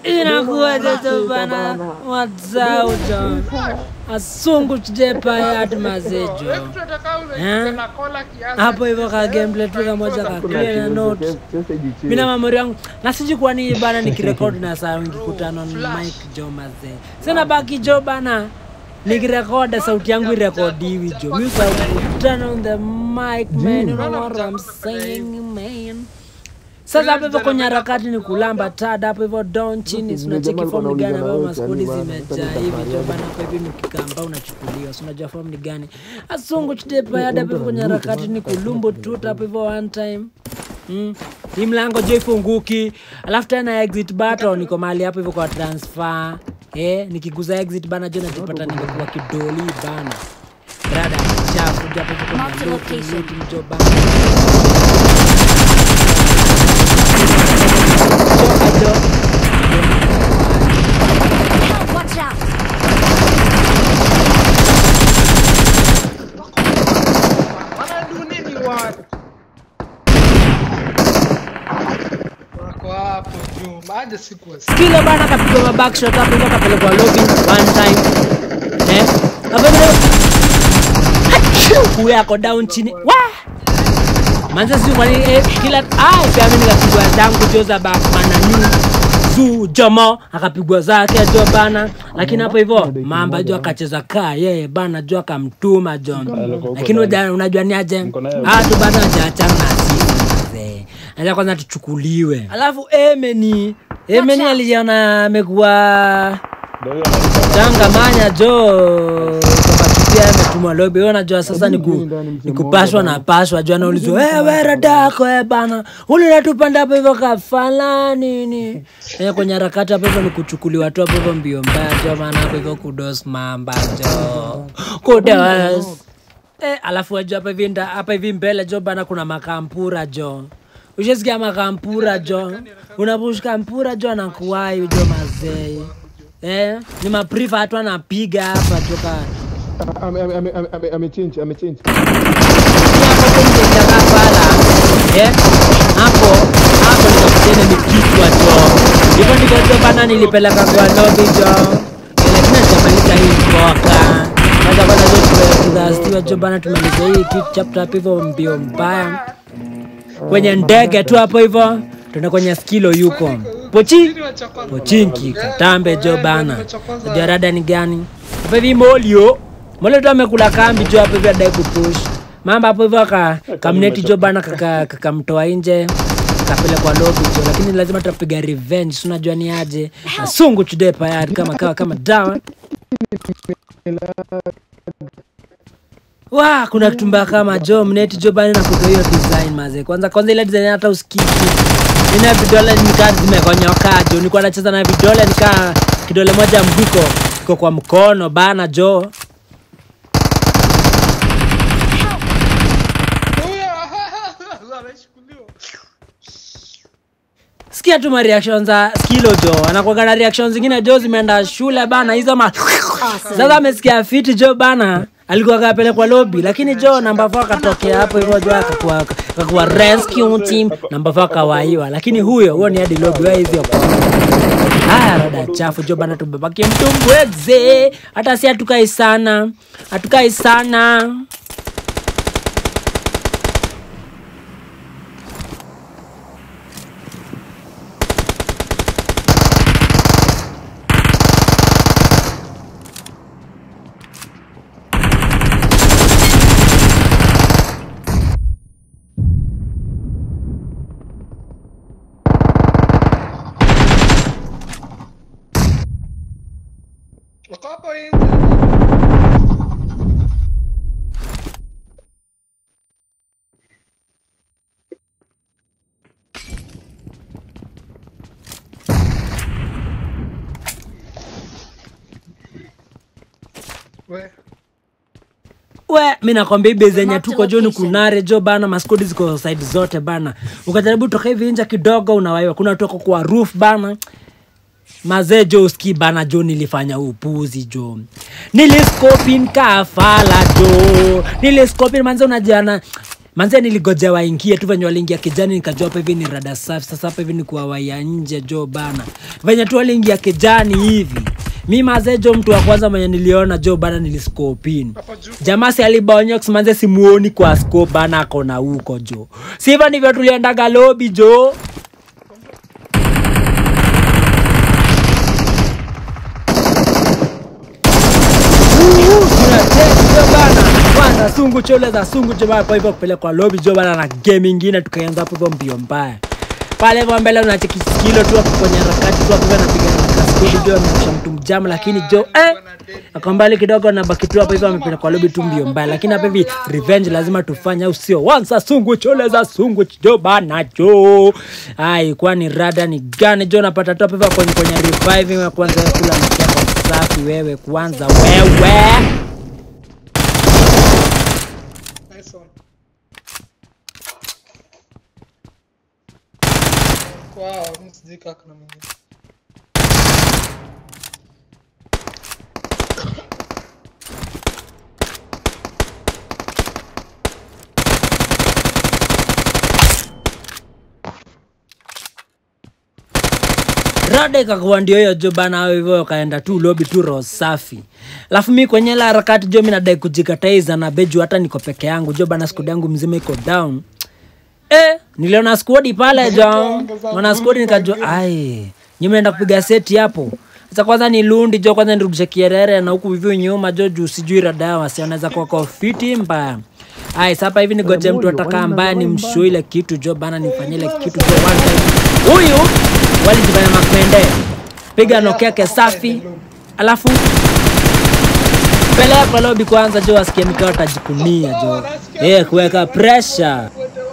inakuwaje jo bana wazao jo asungu chidepayat mazejo Wewe tunataka Eh? ule na kola kiasi. hapo hivyo ka gameplay tu kamoja ka clear na note mina mamori yangu na siji kuwa ni bana nikirekodi na saa ngikutana na mic jo mazee sina baki jo bana nikirekoda sauti yangu irekodiwi jo mi turn on the mic man you know what I'm saying man sasa hapo hivyo kwenye harakati ni kulamba tada hapo hivyo down chini si unacheki form ni gani ambayo maskodi zimejaa hivi jo bana hapo hivi mkikamba unachukuliwa si unajua form ni gani asungu chidepayada hapo hivyo kwenye harakati ni kulumbo tuta hapo hivyo one time Mm. hii mlango jo ifunguki alafu tena exit button iko mahali hapo hivyo kwa transfer eh, nikiguza exit bana jo najipata nimekuwa kidoli bana brada chafu jo hapo hivyo Mark the kwenye location. loot, loot, jo bana Jo, jo. Help! Watch out! Wanadu nini watu? Wako hapo juu. Maja sikuwa kile bana kapigwa mabackshot hapo hivyo kapelekwa lobby one time eh hapo hivyo Achoo! huyo ako down chini wa manze si kwani eh, kila ah pia mimi nikapigwa zangu jo za bakmana nyu zu jomo akapigwa zake jo bana lakini hapo hivyo mamba jo akacheza kaa yeye bana jo akamtuma jo lakini uja- unajua ni aje ah tu bana hajaachana na sisi mzee acha kwanza tuchukuliwe alafu emeni emeni aliona amekuwa changamanya jo kapatukia ametumwa lobi Wewe unajua sasa ni ku- ni kupashwa na pashwa juu anaulizwa hey, wera dako e bana ulinatupanda hapo hivyo kafala nini e, kwenye harakati hapo hivyo ni kuchukuliwa tu hapo hivyo mbio mbaya jo maana hapo hivyo kudos mamba jo kudos Eh, alafu wajua hapa hivi nda- hapa hivi mbele jo bana kuna makampura jo ushesikia makampura jo unapushka mpura jo anakuwai jo mazee eh, ni maprifa hatu anapiga hapa joka amechinji amechinji pala eh, hapo hapo nikakutene ni kichwa jo hivyo ndivyo jo bana nilipeleka kwa lobi jo Eh, lakini ajamaliza hii mboka kwanza kwanza jo tudastiwa jo bana tumaliza hii kitu chapter hapo hivyo mbio mbaya kwenye ndege tu hapo hivyo tuna kwenye skilo yuko pochi pochinki katambe jo bana najua rada ni gani hapo hivi molio molio tu amekula kambi jo hapo hivi adai kupush mamba hapo hivyo aka kamneti jo bana kaka- kakamtoa nje kapelekwa lobi jo lakini lazima tutapiga revenge si unajua ni aje asungu chude payari kama kawa kama dawa wa kuna kitumba kama jo mneti jo bani na kutoa hiyo design maze kwanza kwanza ile design hata usikiki nina vidole nikaa zimekonyoka jo nilikuwa nacheza na vidole nikaa kidole moja mguko iko kwa mkono bana jo Huyo ameshukuliwa. sikia tu mareaction za skilo jo anakuaga na reaction zingine jo zimeenda shule bana hizo ma sasa amesikia fiti jo bana alikuwa kapelekwa lobi lakini jo namba fo akatokea hapo hivyo jo akakuwa akakuwa rescue team namba fo akawaiwa lakini huyo huo ni hadi lobi wa hivyo haya rada chafu jo bana tumebakia mtumbweze hata si hatukai sana hatukai sana Wako hapo nje. We. we mi nakwambia ibe zenye Mark the tuko jo ni location. kunare jo bana maskodi ziko side zote bana ukajaribu toka hivi nje kidogo unawaiwa kuna toka kwa roof bana mazee jo ski bana jo nilifanya upuzi jo niliskopin kafala jo niliskopin manze unajana manze niligoja waingie tu venye waliingia kijani nikajua hapa hivi ni rada safi sasa hapa hivi ni kuwawaia nje jo bana venye tu waliingia kijani hivi mi mazee jo mtu wa kwanza mwenye niliona jo bana niliskopin Hapo juu. jamaa si alibonyox manze simuoni kwa scope bana akona huko jo siva ndivyo tuliendaga lobi jo tunacheza bana kwanza sungu chole za sungu jo bana kwa hivyo kupelekwa lobi jo bana na game ingine tukaanza hapo hivyo mbio mbaya pale hivyo mbele unacheki skilo tu hapo kwenye harakati tu hapo hivyo anapiga kaskodi jo ameosha mtu mjama lakini jo eh ako mbali kidogo na baki tu hapo hivyo amepelekwa lobi tu mbio mbaya lakini hapa hivi revenge lazima tufanye au sio wansa sungu chole za sungu jo bana jo ai kwani rada ni gani jo napata tu hapo hivyo kwenye kwenye reviving ya kwanza ya kula mchako safi wewe kwanza wewe Nice one. Wow, mimi sijui kama kuna mwingine. rada ikakuwa ndio hiyo jo bana hao hivyo kaenda tu lobi tu roho safi alafu mi kwenye la harakati jo mi nadai kujikataiza na beju hata niko peke yangu jo bana skodi yangu mzima iko down eh, niliona skodi pale jo mwana skodi nikajua ai nyimeenda kupiga seti hapo sasa kwanza ni lundi jo kwanza nirudishe kierere na huku hivyo nyuma jo juu sijui rada yao wasi wanaweza kuwa kwa fiti mbaya ai sapa hivi nigoje mtu atakaa mbaya ni mshu ile kitu jo bana nifanyie ile kitu jo one time huyu walijifanya makwende piga nokeke safi alafu pelekwa lobi kwanza jo wasikie nikaa watajikunia jo eh kuweka pressure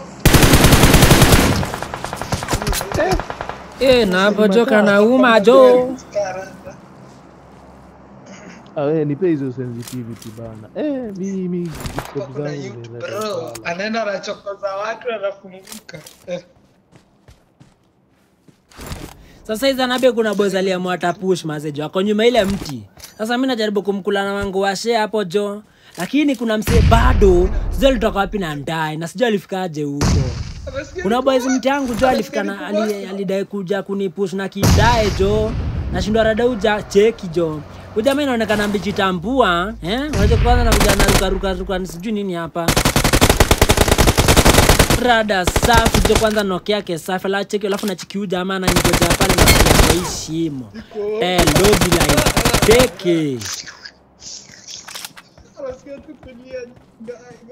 eh na hapo jo kanauma jo Ah, we, nipe hizo sensitivity bana. Eh, mimi scope Kuna zangu youth zinaweza bro, kufala. anaenda anachokoza watu anafunguka. Eh, sasa hizi anabe kuna boys aliamua atapush mazejo ako nyuma ile mti sasa mi najaribu kumkula na wangu washe hapo jo lakini kuna msee bado sijui alitoka wapi na ndae na sijui alifikaje huko anasikia kuna boys mti yangu jo alifika na ali- alidai kuja kunipush na kidae jo nashindwa rada uja cheki jo ujama inaonekana mbichitambua eh? unaweza kwanza na kuja na rukarukaruka sijui nini hapa rada safi jo kwanza noke yake safi ala cheki alafu nachikiu jamaa nangoja pale na hii shimo eh lobi la teke anasikia tu kulia. Ga- ga-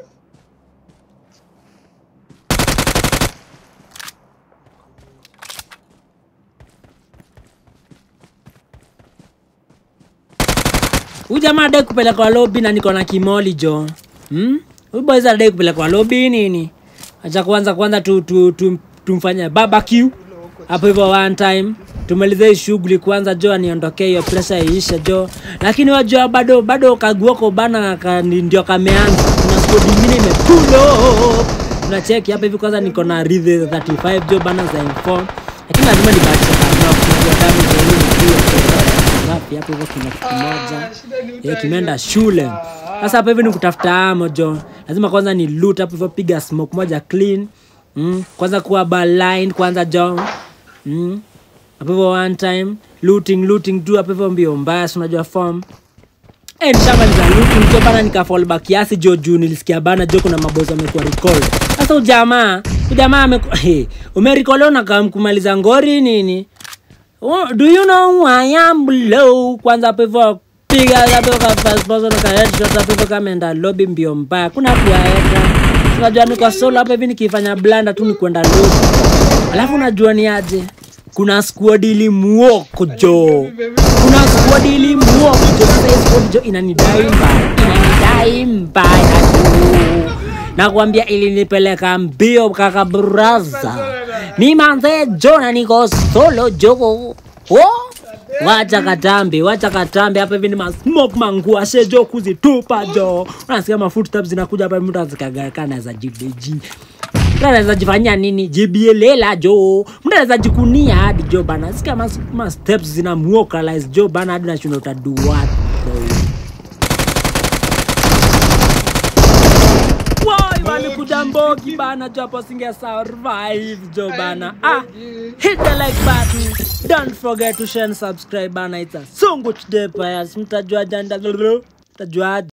huyu jamaa adai kupelekwa lobi na niko na kimoli jo hmm? huyu boys adai kupelekwa lobi nini acha kwanza kwanza tu, tu, tu, tumfanye barbecue hapo hivyo one time tumalize hii shughuli kwanza jo aniondokee hiyo presha iishe jo lakini wajua bado bado kaguoko bana ka, ni- ndio kameanza kuna skodi ingine imepulo tunacheki hapa hivi kwanza niko na ridhe 35 jo bana za inform lakini lazima nibakishe kanao kunajua damu za elimu pia ngapi hapo hivyo kina kitu moja Ah, shida ni Eh, utai- kimeenda shule sasa hapa hivi ni kutafuta amo jo lazima kwanza ni loot hapo hivyo piga smoke moja clean mm. kwanza kuwa baline kwanza jo mm. hapo hivyo one time looting looting tu hapo hivyo mbio mbaya si unajua form Eh, nishamaliza looting jo bana nikafall back kiasi jo juu nilisikia bana jo kuna mabozi amekuwa recall sasa ujamaa ujamaa ameku hey, umerikolewa na kumaliza ngori nini Oh, do you know who I am below? Kwanza hapo hivyo piga hapo ka first person ka headshot hapo hivyo kama enda lobby mbio mbaya. Kuna hapo ya header. Unajua niko solo hapo hivi nikifanya blanda tu ni kwenda lobby. Alafu unajua ni aje? Kuna squad ilimuoko jo. Kuna squad ilimuoko jo. Sasa hii squad jo inanidai mbaya. Inanidai mbaya tu. Nakwambia ilinipeleka mbio kaka braza. Ni manze Jona niko solo jogo. Oh! Wacha katambi, wacha katambi hapa hivi ni masmoke manguashe jo kuzitupa jo. Unasikia ma footsteps zinakuja hapa mtu azikagaka anaweza jibeji. Mtu anaweza jifanyia nini? Jibielela jo. Mtu anaweza jikunia hadi jo bana. Sikia mas, mas steps zinamuokalize jo bana hadi nashinda utadu what bro. Woi, walikuja kuja mbogi bana jo hapo singe survive jo bana ah hit the like button don't forget to share and subscribe bana it's a sungu today players mtajua janda mtajua